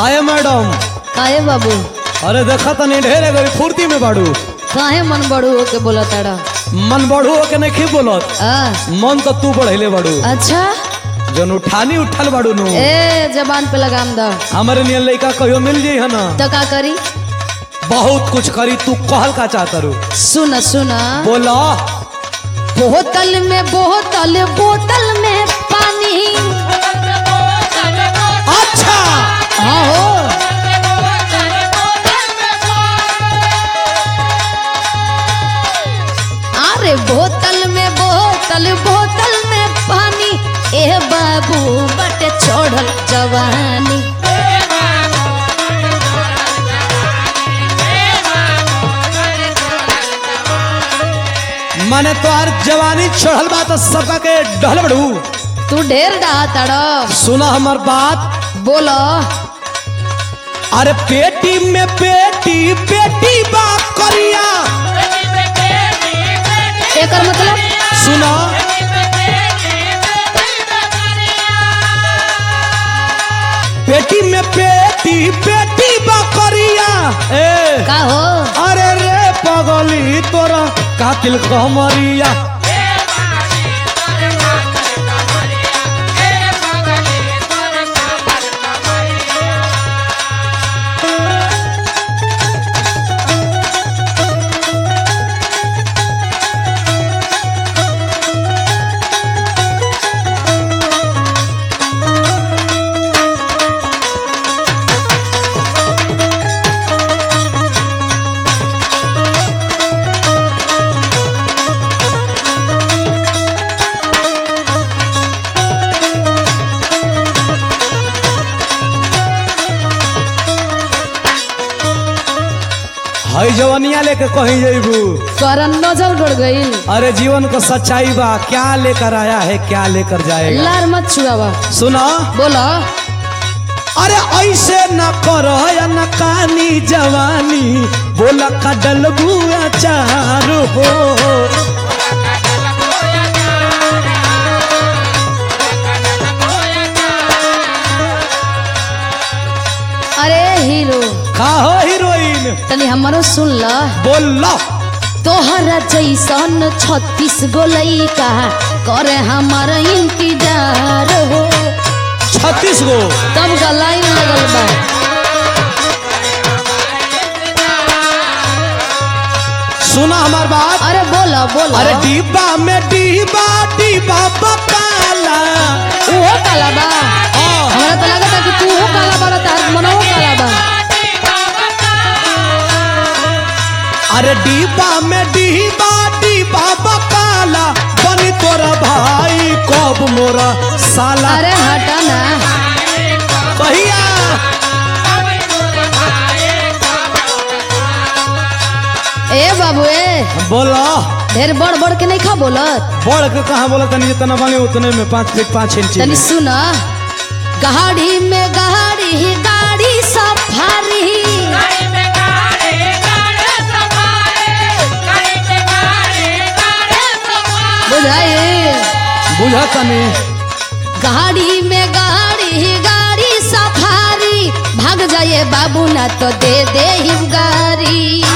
काहे मैडम काहे बाबू अरे देखा तनी ढेरे गरी फुर्ती में बाड़ू काहे मन बड़ू होके बोला ताड़ा मन बढ़ू के नहीं बोलत आ, मन तो तू बढ़ेले बाड़ू अच्छा जन उठानी उठल बाड़ू नु ए जबान पे लगाम द हमारे नियन लड़का कहियो मिल जाई है ना तो का करी बहुत कुछ करी तू कहल का चाहता रू सुन सुन बोला बोतल में बोतल बोतल में पानी अच्छा हाँ हो अरे बोतल में बोतल बोतल में पानी ए बाबू बटे छोड़ल जवानी माने तोहार जवानी चढ़ल बा तो सबका के डहल बड़ू तू ढेर डहा तड़ सुना हमार बात बोलो अरे पेटी में पेटी पेटी बा करिया एकर मतलब सुना पेटी में पेटी पेटी बा करिया ए का हो अरे रे पगली तोरा कातिल कमरिया हई जवनिया लेके कहीं जइबू करन नजर गड़ गई अरे जीवन को सच्चाई बा क्या लेकर आया है क्या लेकर जाएगा लार मत छुआवा सुना बोलो अरे ऐसे न करो या न कानी जवानी बोला का डलबू अचार हो अरे हीरो का हो हीरोइन तनी हमारो सुन ल बोल लो तोहरा जैसन छत्तीस गो लइका करे हमार इंतजार हो छत्तीस गो तब का लाइन लगल बा सुना हमार बात अरे बोलो बोलो अरे डिब्बा में डिब्बा डिब्बा बकाला उहो काला बा हमरा तो लगता कि तू हो काला बा तार मनो काला बा अरे डिब्बा में डिब्बा डिब्बा बकाला बनी तोरा भाई कब मोरा साला अरे हटा ना कहिया ए बाबू ए बोला ढेर बड़ बड़ के नहीं खा बोलत बढ़ के कहा बोला तनी जितना बने उतने में पाँच फीट पाँच इंच तनी सुन गाड़ी में गाड़ी गाड़ी सफारी बुझाई बुझा तनी गाड़ी में गाड़ी गाड़ी सफारी भाग जाइए बाबू ना तो दे दे हिम गाड़ी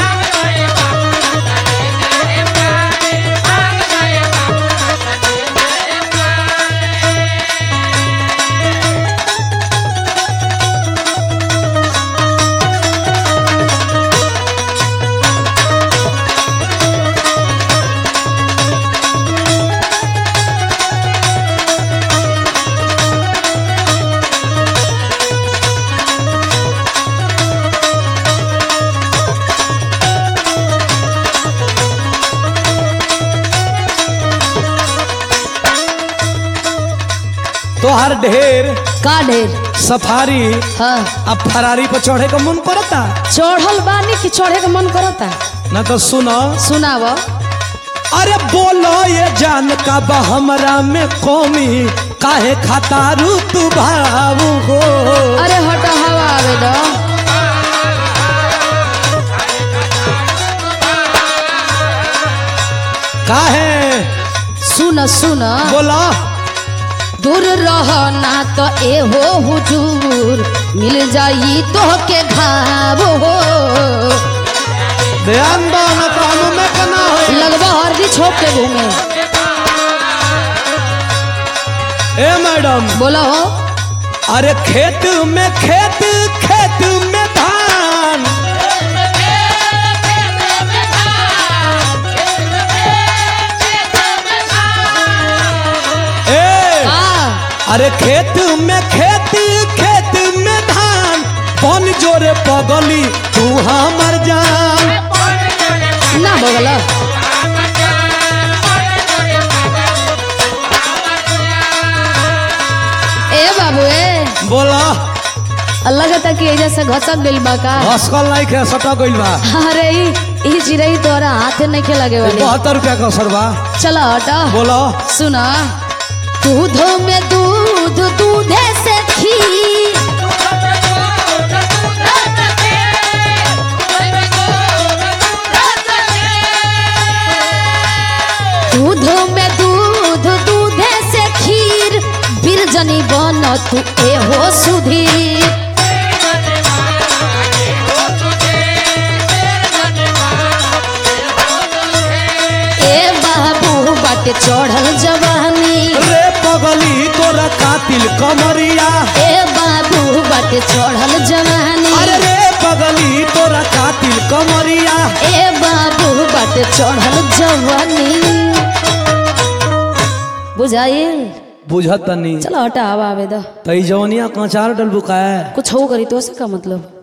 तोहर ढेर का ढेर सफारी हाँ अब फरारी पर चढ़े का मन करता चढ़ल बानी कि चढ़े के मन करता ना तो सुनो सुनाव अरे बोलो ये जान का बा हमरा में कौमी काहे खातारू तू भावू हो अरे हट हवा आवे दो काहे सुन सुन बोला दूर रहना तो ए हो हुजूर मिल जाई तो के घाव हो ध्यान दो न तो हम में कना हो लगवा हरदी छोप के घूमे ए मैडम बोला हो अरे खेत में खेत खेत में धान ए का अरे खेत में खेत खेत में धान बन जोरे पगली तू हमर जान ना बगला ए बाबू ए बोला अल्लाह का तक एजा से घसक गइल बा का हसकल नहीं खे सटा गइल बा अरे ई ई चिड़ई तोरा हाथे नहीं के लगे वाली बहत्तर रुपया का सरबा चला हटा बोलो सुना दूध में दूध दूधे से खीर दूध में दूध दूधे से खीर बिरजनी बन तू ए हो सुधीर ए बाबू बाटे चढ़ल जवानी रे पगली तोरा कातिल कमरिया ए बाबू बाटे चढ़ल जवानी अरे रे पगली तोरा कातिल कमरिया ए बाबू बाटे चढ़ल जवानी बुझाइल बुझत नहीं चलो हटा हवा आवे दो तई जवनिया कचार डल बुकाए कुछ हो करी तो से का मतलब